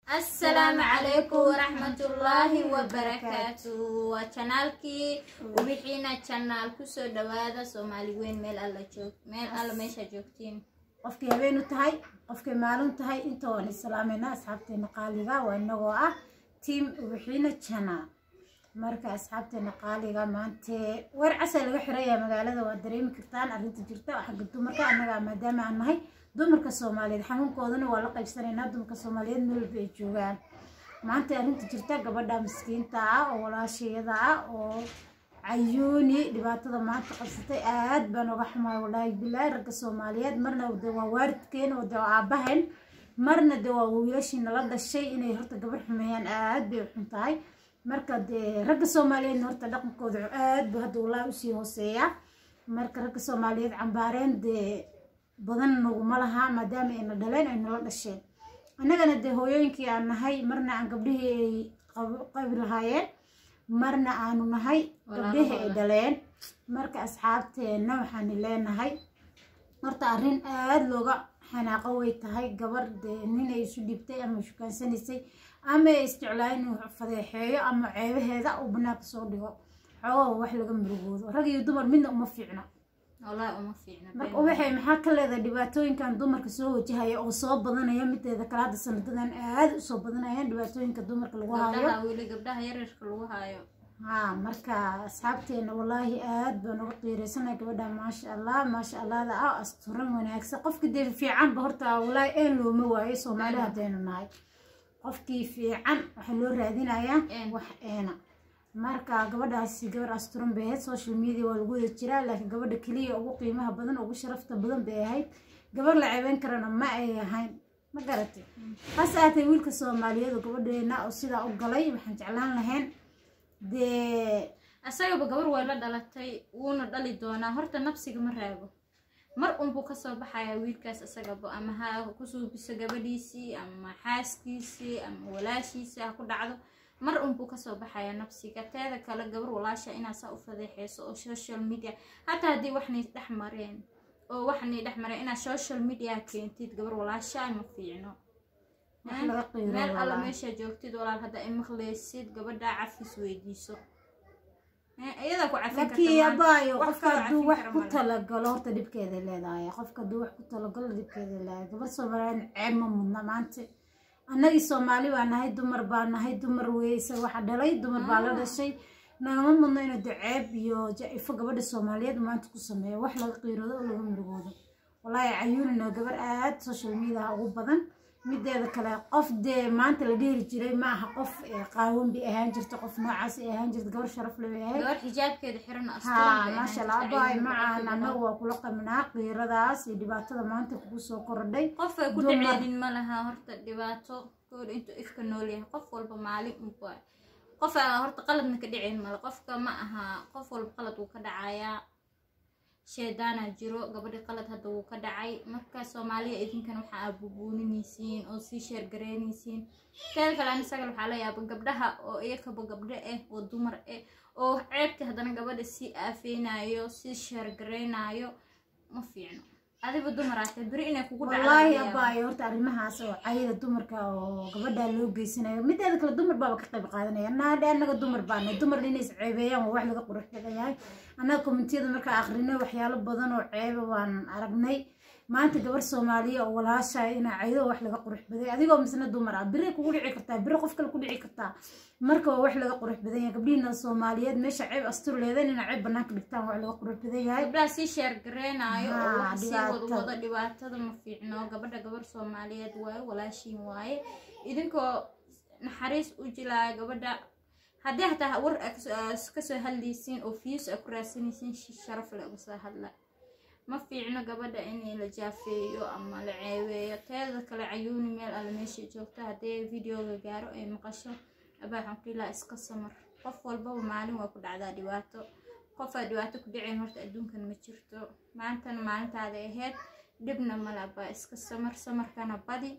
asalaamu calaykum waraxmatullaahi wabarakaatu waa janaalkii wixiina janaal kusoo dhawaada soomaali weyn meel alla joog meel alla meesha joogtiin qofkay habeenu tahay qofkay maalin tahay inta waan islaameyna asxaabteena qaaliga waa inagoo ah tiam wixiina jana marka asxaabteena qaaliga maante weer casa laga xiraya magaalada waa dareemi kartaan arrinta jirta xagga dumarka annaga maadaama aan nahay dumarka soomaaliyeed xanuunkoodana waa la qaybsanaynaa dumarka soomaaliyeed meel walba ay joogaan maanta arrinta jirta gabadha miskiinta ah oo walaashayada ah oo cayuuni dhibaatada maanta qabsatay aad baan uga xumaay walaahi bilaahi ragga soomaaliyeed marna de waa waalidkeen oo de waa aabaheen marna de waa wiilashii nala dhashay inay horta gabar xumeeyaan aad bay u xun tahay marka dee ragga soomaaliyeedna horta dhaqankooda aad buu hadda walaahi usii hooseeyaa marka ragga soomaaliyeed cambaareen dee badan naguma laha maadaama ayna dhaleen ay nala dhasheen annagana dee hooyooyinkii aan nahay marna aan gabdhihii ay qabi lahaayeen marna aanu nahay gabdhihii ay dhaleen marka asxaabteenna waxaani leenahay horta arrin aada looga xanaaqo way tahay gabar dee ninay isu dhibtay ama shukaansanaysay ama ay isjeclaa inuu fadeexeeyo ama ceebaheeda uu banaanka soo dhigo xoogaa wax laga murugoodo rag iyo dumar midna uma fiicna wallaahi uma fiicna marka waxay maxaa ka leedahay dhibaatooyinkan dumarka soo wajahaya oo soo badanaya mideeda kale hadda sanadadan aada usoo badanayaan dhibaatooyinka dumarka lagu haayo gabdhaha weli gabdhaha yaryarka lagu haayo haa marka asxaabteena wallaahi aad baan uga qiiraysanaya gabadha maasha allah maasha allahda ah asturan wanaagsan qofka dee fiicanba horta wallaahi een looma waayo soomaali haddaynu nahay qofkii fiican waxaa loo raadinayaa wax eena marka gabadhaasi gabar asturan bay ahayd social media waa lagu wada jiraa laakiin gabadha keliya ugu qiimaha badan ugu sharafta badan bay ahayd gabar la ceebeyn karana ma ay ahayn ma garatay hase aatay wiilka soomaaliyeed oo gabadheena oo sidaa u galay waxaan jeclaan lahayn dee asagaba gabar way la dhalatay wuuna dhali doonaa horta nafsiga ma raago mar unbuu kasoo baxayaa wiilkaas isagaba ama ha ku suubiso gabadhiisii ama xaaskiisii ama walaashiisii ha ku dhacdo mar unbuu kasoo baxayaa nafsiga teeda kale gabar walaasha inaad saa u fadeexeyso oo social media hataa haddii waxnay dhex mareen oo waxnay dhex mareen inaad social media keentid gabar walaasha ma fiicno meel alla meesha joogtid walaal hadda ay maqleysid gabadha cafis weydiiso iyadaa ku cafin laakiin abaayo qofka hadduu wax ku talagalo horta dhibkeeda leedahay qofka hadduu wax ku talagalo dhibkeeda leedahay gabar soomaaliyeed ceeb ma mudna maanta annagii soomaali baa nahay dumar baa nahay dumar weyse waxa dhalay dumar baa la dhashay nagama mudno inuu de ceeb iyo ja-ifo gabadha soomaaliyeed maanta ku sameeyo wax laga qiiroodo oo laga murugoodo wallaahi cayuunina gabar aad social mediaha ugu badan mideeda kale qof dee maanta la dheeri jiray ma aha qof qaawan bay ahaan jirta qof noocaas ay ahaan jirta gabar sharaf le bay ahayd gabar xijaabkeeda xiran ha maasha allah abaay macaan annaga waa kula qabnaa qiiradaas iyo dhibaatada maanta kugu soo kordhay qof ay ku dhaceenin ma laha horta dhibaato gabadha intuu ifka nool yahay qof walba maalin unba qof aa horta qaladna ka dhicin male qofka ma aha qof walba qalad wuu ka dhacayaa sheedaana jiro gabadhi qalad hadda wuu ka dhacay marka soomaaliya idinkan waxa aa bubuuninaysiin oo sii sheergaraynaysiin teeda kale an isagal waxaa la yaaba gabdhaha oo iyakaba gabdho ah oo dumar ah oo ceebta haddana gabadha sii aafeynayo sii sheergaraynayo ma fiicno adiba dumar aatee beri inay kugu wallaahi abaayo horta arrimahaas oo cayada dumarka oo gabadha loo geysanayo mideeda kale dumar baaba ka qayb qaadanaya naadhe annaga dumar baanay dumar inay is ceebeeyaan waa wax laga qurux badan yahay annaga kommentiyada markaa akrinay waxyaalo badan oo ceeba waan aragnay maanta gabar soomaaliya oo walaashaay inaa caydo wax laga qurux baday adigoo misna dumar ah biri kugu dhici kartaa biri qof kale ku dhici kartaa marka waa wax laga qurux badan yahay gabdhihiina soomaaliyeed meesha ceeb astur leedan inaa ceeb banaanka dhigtaan wax laga qurux badan yahay gabdhaha sii sheergareynayo oo wax sii wadwado dhibaatada ma fiicno gabadha gabar soomaaliyeed waaye walaashiin waaye idinkoo naxariis u jilaayo gabadha haddii hataa war kasoo hadlaysiin oo fiis a ku raadsanaysiin sharaf le uga soo hadla ma fiicno gabadha in la jaafeeyo ama la ceebeeyo teeda kale cayuuni meel alla meesha joogto haddii videoga gaaro ay maqasho abaa xamdulillah iska samar qof walbaba maalin waa ku dhacdaa dhibaato qofaa dhibaato ku dhiceen horta adduunkan ma jirto maantana maalintaada ahayd dhibna male abaa iska samar samarkana badi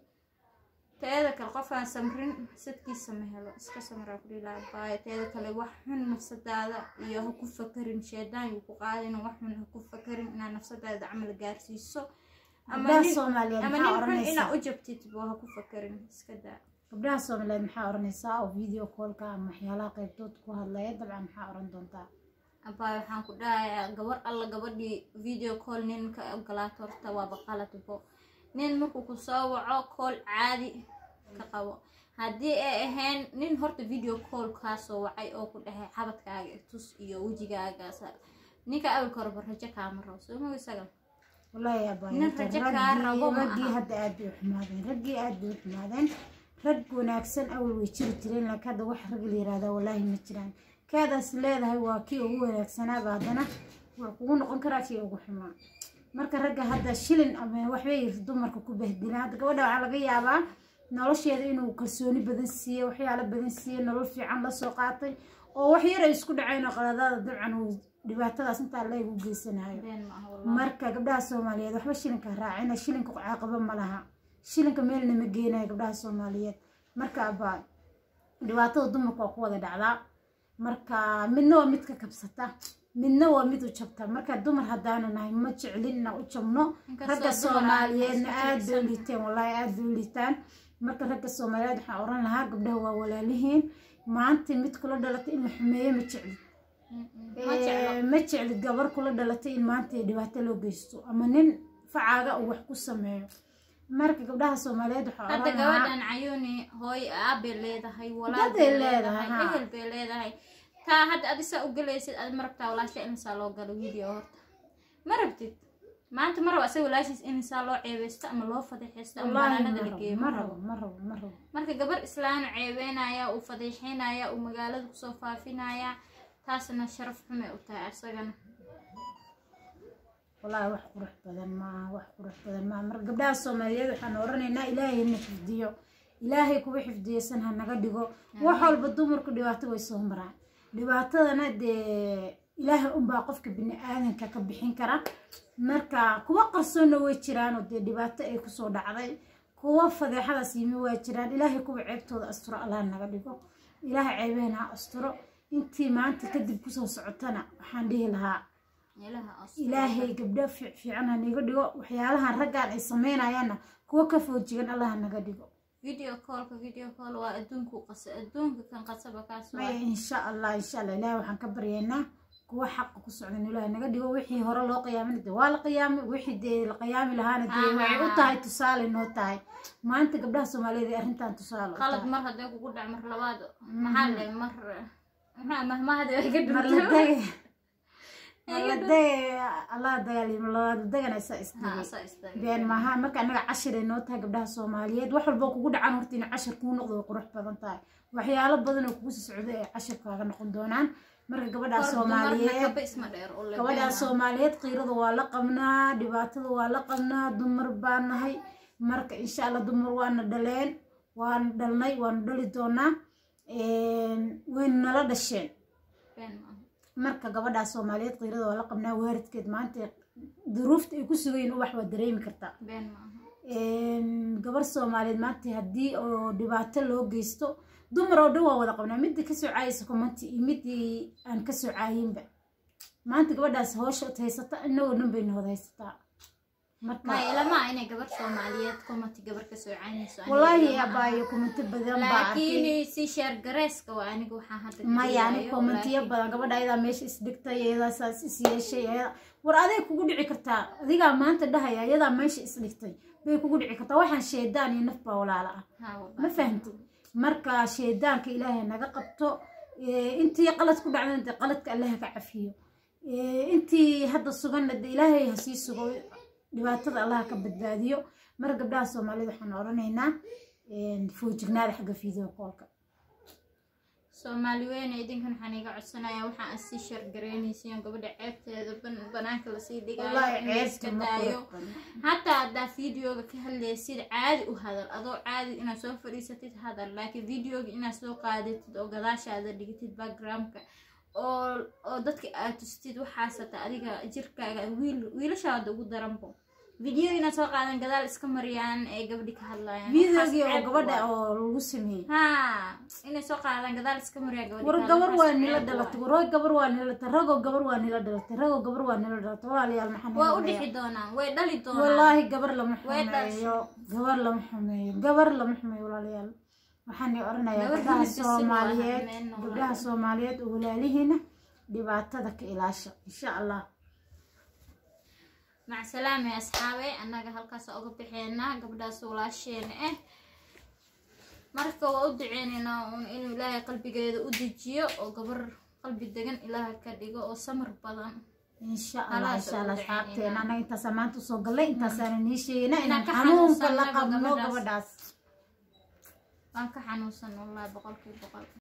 teeda kale qofaan samrin sadkiisa ma helo iska samaraa kudhilaa abaayo teeda kale wax xun nafsadaada iyo ha ku fakarin sheedaan yuu ku qaadin wax xun ha ku fakarin inaad nafsadaada camal gaarsiiso ama gabdhaha nin soomaaliyeed ama maxaa nin xun oranaysaa inaad u jabtid boo ha ku fakarin iska daa gabdhaha soomaaliyeed maxaa oranaysaa oo video callka ama waxyaalaha qaybtood ku hadlaya dabcan maxaa oran doontaa abaa waxaan ku dhahayaa gabar alla gabadhii video call nin ka ogolaato horta waaba qaladbo nin markuu ku soo waco call caadi ka qabo haddii ay ahayn nin horta video call kaa soo wacay oo ku dhahay xabadkaaga tus iyo wejigaaga ninka awalka horeba rajo kaama rabo soo ma isaga wallaahi abaa Nin rajo kaa rabo ma raggii aha. hadda aad bay u xumaadeen raggii aad bay u xumaadeen rag wanaagsan awal way jiri jireen laakiin hadda wax rag la yiraahdaa wallaahi ma jiraan kaadaas leedahay waa kii ugu wanaagsanaaba haddana waa kugu noqon karaa kii ugu xumaa marka ragga hadda shilin ama waxbay dumarka ku bahdilaan hadda gabadha waxaa laga yaabaa nolosheeda inuu kalsooni badan siiye waxyaalo badan siiye nolol fiican la soo qaatay oo wax yar ay isku dhaceen oo qaladaada dabcan uu dhibaatadaas intaa leeg u geysanayo been ma aha wallahi marka gabdhaha soomaaliyeed waxba shilinka raacina shilinka caaqaba ma laha shilinka meelna ma geenayo gabdhaha soomaaliyeed marka abaa dhibaatada dumarka waa ku wada dhacdaa marka midna waa mid ka kabsata midna waa mid u jabta marka dumar haddaanu nahay ma jeclin inaan u jabno Inkastoo ragga dumar soomaaliyeedna aan aad bay u isku liiteen wallaahi aad bay u liitaan marka ragga soomaaliyeed waxaan oran lahaa gabdhaha waa walaalihiin maanta mid kula dhalatay in la xumeeyo ma jeclin ma jeclo Ee, ma jeclid gabar kula dhalatay in maanta ay dhibaato loo geysto ama nin facaaga uu wax ku sameeyo marka gabdhaha soomaaliyeed waxaa hadda oran lahaa gabadhan cayuuni hooy aabay leedahay walaal Dad ay bay leedahay, leedahay haa. ehel bay leedahay taa hadda ad isaa u galaysid ad ma rabtaa walaasha insaa loo galo video horta ma rabtid maanta ma rabo asaga walaashiis insaa loo ceebeysto ama loo fadeexeysto ama wallaahi banaanada ma la rabo geeyo ma rabo ma rabo ma rabo marka gabar islaanu ceebeynaya uu fadeexeynaya uu magaalada kusoo faafinaya taasna sharaf xumay u tahay asagana wallaahi wax qurux badan maaha wax qurux badan maaha marka gabdhaha soomaaliyeed waxaan oranaynaa ilaahay na xifdiyo ilaahay kuwa xifdiyeysan ha naga dhigo wax walba dumarku dhibaato way soo maraan dhibaatadana dee ilaahay unbaa qofka bini aadanka ka bixin kara marka kuwa qarsoonna way jiraan oo dee dhibaato ay kusoo dhacday kuwa fadeexadaas yimi waa jiraan ilaahay kuwa ceebtooda asturo allah naga dhigo ilaahay ceebahena ha asturo intii maanta kadib kusoo socotana waxaan dhihi lahaa ilaha as ilaahay gabdho fiic- fiican ha naga dhigo waxyaalahan raggaan ay sameynayaanna kuwa ka foojigan allah ha naga dhigo video callka video call waa adduunku qasa adduunka kan qasaba kaas waa maya insha allah insha allah ilaahay waxaan ka baryaynaa kuwa xaqa ku socdan ilaahay naga dhigo wixii hore loo qiyaamin dee waa la qiyaamay wixii dee la qiyaami lahaana dee Aha. waxay u tahay tusaale noo tahay maanta gabdhaha soomaaliyeed ee arrintan tusaale u qalad tahay mar hadday kugu dhac mar labaad maxaa le mar maxaa mahmahadi ay ka mar la dhunto dege mar la dege allah dagaaliyo la deganaysa ha isdhigay saa istaagay been maaha marka anaga cashir ay noo tahay gabdhaha soomaaliyeed wax walba kugu dhacan horta inay cashir kuu noqdo way qurux badan tahay waxyaalo badan oo kugu sii socda ay cashir kaaga noqon doonaan marka gabadhaa Hor soomaaliyeed dumarna kaba isma dheer oo la gabadhaa beenaa. soomaaliyeed qiirada waa la qabnaa dhibaatada waa la qabnaa dumar baa nahay marka insha allah dumar waana dhaleen waana dhalnay waana dhali doonaa wayna nala dhasheen Been maaha. marka gabadhaa soomaaliyeed qiirada waa la qabnaa waalidkeed maanta duruufta ay ku sugayiin ubax waa dareemi kartaa been maaha gabar soomaaliyeed maanta haddii oo dhibaato loo geysto dumar oo dhan waa wada qabnaa midii kasoo caayaysa kumanti iyo midii aan kasoo caayinba maanta gabadhaas hoosha haysata inagoo dhan bayna wada haysataa marka maya ilama inay gabar soomaaliyeed kumati gabar ka soo caynayso aniga wallaahi ilama aha. abaayo kumanti badan baa arkay laakiin si sheer gareeska waa aniga waxaan hadda ka maya ani dhigayo, kommentiyo laakiin- badan gabadha ayadaa meesha isdhigtay ayadaa saas is yeeshay ayadaa war aday kugu dhici kartaa adigaa maanta dhahaya ayadaa meesha isdhigtay bay kugu dhici kartaa waxaan sheedaan iyo naf baa walaala ah Ha, wallahi. ma fahamtid marka sheedaanka ilaahay naga qabto ee, intii qalad ku dhacdana dee qaladka allaha ka cafiyo ee, intii hadda suganna dee ilaahay ha sii sugo dhibaatada allaha ka badbaadiyo marka gabdhaha soomaalida waxaan odhanaynaa een, foojignaada xagga video callka soomaali weyne idinkan waxaan iga codsanayaa waxaan aad sii shargareynaysiin gabadha ceebteeda ban- banaanka lasii dhigayo wallaahi in la iska ceebta ma daayo qurux badna. hataa haddaa videoga ka hadlaysid caadi u hadal adoo caadi inaad soo fadhiisatid hadal laakiin videoga inaad soo qaadatid oo gadaashaada dhigtid backgroundka oo oo dadka aad tustid waxaasata adiga jirkaaga wiil wiilashaada ugu daranbo video inaad soo qaadan gadaal iska mariyaan ee gabadhi ka hadlayaan videogii oo Waxaas ceeb gabadha waa. oo lagu sameeyey haa inay soo qaadaan gadaal iska mariyaan gabadhi war ka gabar hadlayaan, waa waxaas nila ceeb dhalatay waa. war gabar waa nila dhalatay ragoo gabar waa nila dhalatay ragoo gabar waa nila dhalatay walaalayaal maxaa waa nila u dhalatay? dhixi doonaan way dhali doonaan wallaahi gabar lama Way xumeeyo gabar lama xumeeyo gabar lama xumeeyo walaalayaal waxaan oranayaa Gabar gabdhaha hilib bisil waa soomaaliyeed hameen oo gabdhaha soomaaliyeed oo walaalihiina dhibaatada ka ilaasha insha allah mac salaame asxaabe annaga halkaas uga bixeenaa gabdhaas walaasheena ah marka waa u duceyneynaa uun inuu ilaahay qalbigeeda u dejiyo oo gabar qalbi degan ilaaha ka dhigo oo samir badan insha allah Khalaas, insha allah ugu asxaabteena duceynaa. anaga intaasa maanta usoo gallay intaasaana nii sheegayna Inaan inaan ka xanuunka la xanuunsanaba qabno gabadhaas. gabadhaas waan ka xanuunsan wallahi boqolkiiba boqol